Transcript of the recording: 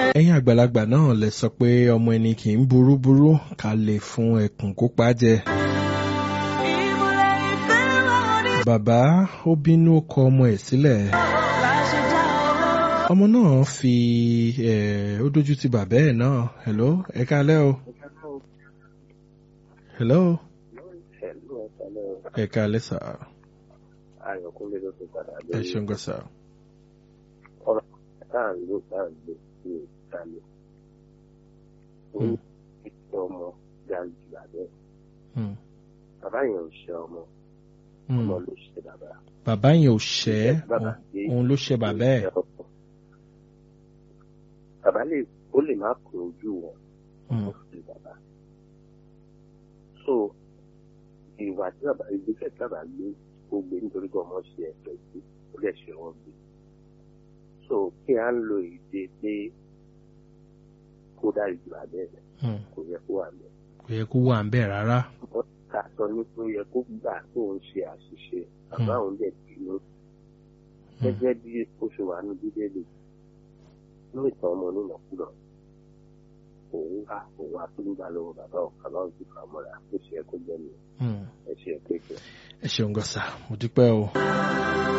ẹ̀yin àgbàlagbà náà lè sọ pé ọmọ ẹni kì í burú burú ká lè fún ẹkùn kó pa jẹ. bàbá ó bínú kọ ọmọ ẹ̀ sílẹ̀. ọmọ náà fi ẹ̀ ó dójú ti bàbá ẹ̀ náà hello ẹ kálẹ́ o. hello Ẹ̀lú ọ̀sálẹ̀ ẹ kálẹ́ sà Ayọ̀kúnlé ló ti padà ẹ lórí ṣeun gan sà. ọ̀rọ̀ tá à ń lò tá à ń lò ní ìsàlẹ̀. Ó ní ìṣe ọmọ ga jù lábẹ́. Hmm. Bàbá yẹn ò ṣe ọmọ, Hmm. ọmọ ló ṣe bàbá. bàbá yẹn ò ṣẹ́ Bàbá gbé òun ló ṣe bàbá ẹ̀. ìṣe ọmọ. Bàbá lè ó lè má kó ojú wọn, Hmm. ó sì bàbá. So ìwà tí bàbá ìgbésẹ̀ tí bàbá gbé ó gbé nítorí pé ọmọ ṣe ẹ̀fẹ̀ sí ó lè ṣe wọ́n gbé. So kí á ń lo èdè pé kó dá ìjìlá bẹ́ẹ̀ Hmm. kò yẹ kó wà bẹ́ẹ̀. kò yẹ kó wà ń bẹ̀ rárá. wọ́n ká sọ ní pé ó yẹ kó gbà tó ń ṣe àṣìṣe bàbá òun dẹ̀ bínú gẹ́gẹ́ bí ó ṣe wà ní bíbélì ní ìtàn ọmọ onínàkúnà òun wá òun wá tó ń gbà lọ́wọ́ bàbá ọ̀kan náà ti fà mọ́ra ó ṣe é kó jẹ́ mi Hmm. ẹ ṣe é pé kẹ́. ẹ ṣeun gan sà mo dúpẹ́ o.